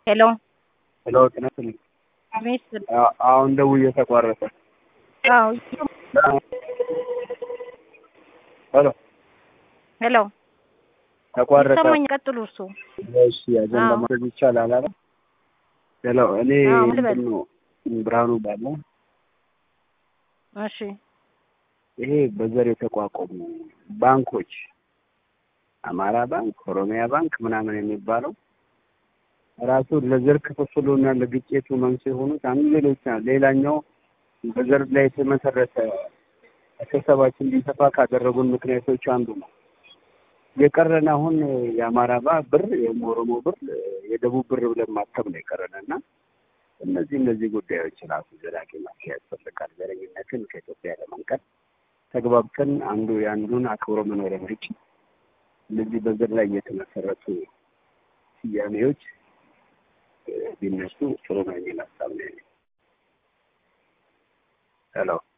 ሄሎ ሄሎ ጤና ይስጥልኝ። አቤት። አ- አሁን ደውዬ ተቋረጠ። አዎ ሄሎ ሄሎ ተቋረጠ። ይሰማኝ። ቀጥሉ እርሱ። እሺ አጀንዳ አዎ። ማድረግ ይቻላል አለ። ሄሎ እኔ አዎ፣ ምን ልበል? ምንድን ነው ብርሃኑ ባለ እሺ ይሄ በዘር የተቋቋሙ ባንኮች አማራ ባንክ፣ ኦሮሚያ ባንክ ምናምን የሚባለው ራሱ ለዘር ክፍፍሉና ለግጭቱ መንስኤ የሆኑት አንዱ ሌሎች ናቸው። ሌላኛው በዘር ላይ የተመሰረተ አስተሳሰባችን እንዲሰፋ ካደረጉን ምክንያቶች አንዱ ነው። የቀረን አሁን የአማራ ባ- ብር፣ የኦሮሞ ብር፣ የደቡብ ብር ብለን ማተም ነው የቀረን እና እነዚህ እነዚህ ጉዳዮች ራሱ ዘላቂ መፍትሄ ያስፈልጋል። ዘረኝነትን ከኢትዮጵያ ለመንቀል ተግባብተን አንዱ የአንዱን አክብሮ መኖር የሚችል እነዚህ በዘር ላይ የተመሰረቱ ስያሜዎች እ፣ ቢነሱ ጥሩ ነው የሚል ሀሳብ ነው ያለኝ። ሄሎ